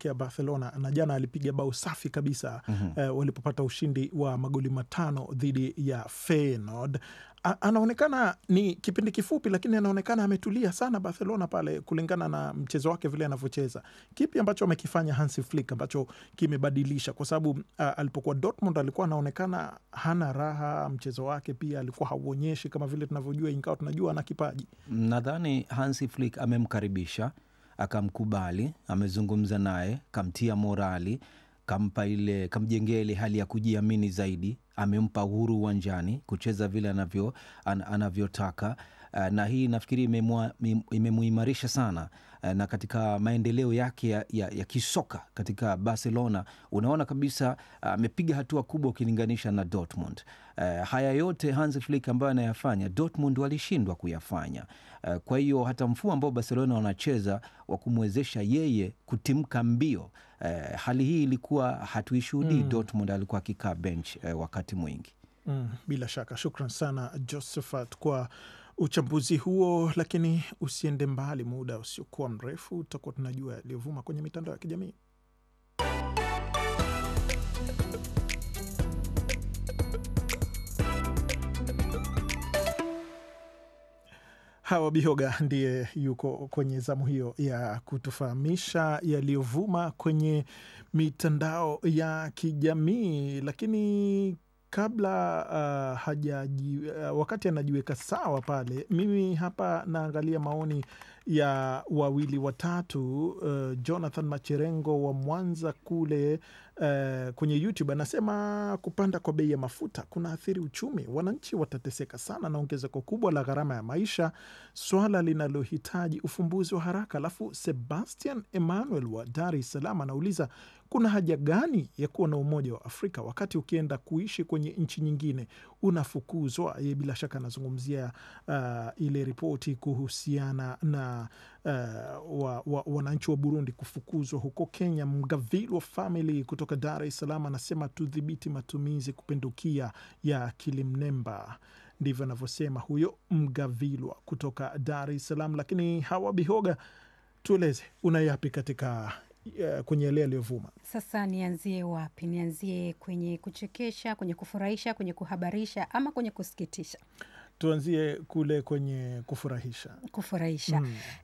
kuelekea Barcelona na jana alipiga bao safi kabisa eh, walipopata ushindi wa magoli matano dhidi ya Feyenoord. A- anaonekana ni kipindi kifupi, lakini anaonekana ametulia sana Barcelona pale, kulingana na mchezo wake vile anavyocheza. Kipi ambacho amekifanya Hansi Flick ambacho kimebadilisha? Kwa sababu a, alipokuwa Dortmund alikuwa anaonekana hana raha, mchezo wake pia alikuwa hauonyeshi kama vile tunavyojua, ingawa tunajua ana kipaji. Nadhani Hansi Flick amemkaribisha akamkubali, amezungumza naye, kamtia morali, kampa ile, kamjengea ile hali ya kujiamini zaidi, amempa uhuru uwanjani kucheza vile anavyo, an, anavyotaka Uh, na hii nafikiri imemwa- im- imemuimarisha sana uh, na katika maendeleo yake ya, ya, ya kisoka katika Barcelona unaona kabisa uh, amepiga hatua kubwa ukilinganisha na Dortmund. Uh, haya yote Hansi Flick ambayo anayafanya Dortmund walishindwa kuyafanya. Uh, kwa hiyo hata mfumo ambao Barcelona wanacheza wa kumwezesha yeye kutimka mbio uh, hali hii ilikuwa hatuishuhudii. Dortmund alikuwa akikaa bench uh, wakati mwingi. Mm, bila shaka shukran sana Josephat kwa uchambuzi huo, lakini usiende mbali, muda usiokuwa mrefu tutakuwa tunajua yaliyovuma kwenye mitandao ya kijamii. Hawa Bihoga ndiye yuko kwenye zamu hiyo ya kutufahamisha yaliyovuma kwenye mitandao ya kijamii, lakini kabla uh, hajaji, uh, wakati anajiweka sawa pale, mimi hapa naangalia maoni ya wawili watatu. Uh, Jonathan Macherengo wa Mwanza kule uh, kwenye YouTube anasema kupanda kwa bei ya mafuta kuna athiri uchumi, wananchi watateseka sana na ongezeko kubwa la gharama ya maisha, swala linalohitaji ufumbuzi wa haraka. Alafu Sebastian Emmanuel wa Dar es Salaam anauliza kuna haja gani ya kuwa na Umoja wa Afrika wakati ukienda kuishi kwenye nchi nyingine unafukuzwa? Ye bila shaka anazungumzia uh, ile ripoti kuhusiana na uh, wa, wa, wananchi wa Burundi kufukuzwa huko Kenya. Mgavilwa Family kutoka Dar es Salaam anasema tudhibiti matumizi kupindukia ya akili mnemba. Ndivyo anavyosema huyo Mgavilwa kutoka Dar es Salaam. Lakini Hawa Bihoga, tueleze una yapi katika uh, kwenye yale yaliyovuma? Sasa nianzie wapi? Nianzie kwenye kuchekesha, kwenye kufurahisha, kwenye kuhabarisha ama kwenye kusikitisha? Tuanzie kule kwenye kufurahisha. Kufurahisha.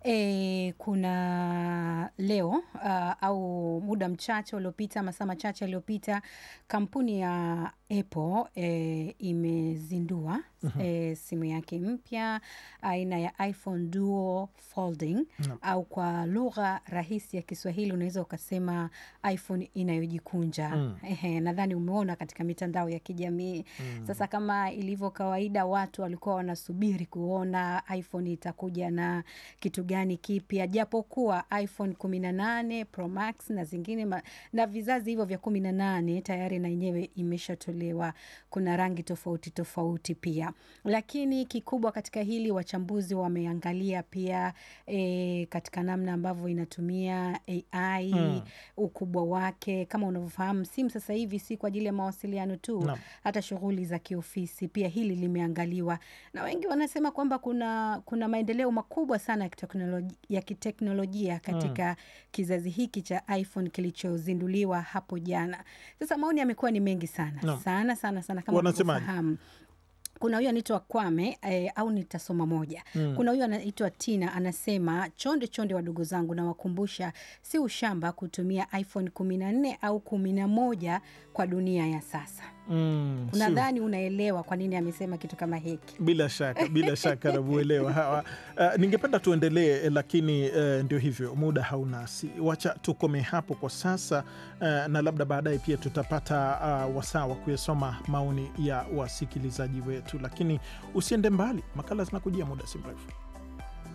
E, kuna leo uh, au muda mchache uliopita, masaa machache yaliyopita, kampuni ya Apple e, imezindua e, simu yake mpya aina ya iPhone Duo Folding au kwa lugha rahisi ya Kiswahili unaweza ukasema iPhone inayojikunja. Ehe, nadhani umeona katika mitandao ya kijamii. Sasa kama ilivyo kawaida, watu walikuwa wanasubiri kuona iPhone itakuja na kitu gani kipya, japokuwa iPhone kumi na nane Pro Max na zingine ma, na vizazi hivyo vya kumi na nane tayari na yenyewe imeshatolewa. Kuna rangi tofauti tofauti pia, lakini kikubwa katika hili wachambuzi wameangalia pia e, katika namna ambavyo inatumia AI ukubwa wake. Kama unavyofahamu, simu sasa hivi si kwa ajili ya mawasiliano tu Naam. hata shughuli za kiofisi pia hili limeangaliwa, na wengi wanasema kwamba kuna, kuna maendeleo makubwa sana ya kiteknolojia, ya kiteknolojia katika kizazi hiki cha iPhone kilichozinduliwa hapo jana. Sasa maoni yamekuwa ni mengi sana Naam. sana sana sana, kama Wanasemaje? unavyofahamu kuna huyu anaitwa Kwame eh, au nitasoma moja. Kuna huyu anaitwa Tina anasema, chonde chonde wadogo zangu, nawakumbusha si ushamba kutumia iPhone kumi na nne au kumi na moja kwa dunia ya sasa. Mm, sio- Nadhani unaelewa kwa nini amesema kitu kama hiki. bila shaka bila shaka namuelewa hawa. Uh, ningependa tuendelee, lakini uh, ndio hivyo, muda haunasi. Wacha tukome hapo kwa sasa uh, na labda baadaye pia tutapata uh, wasaa wa kuyasoma maoni ya wasikilizaji wetu, lakini usiende mbali, makala zinakujia muda si mrefu.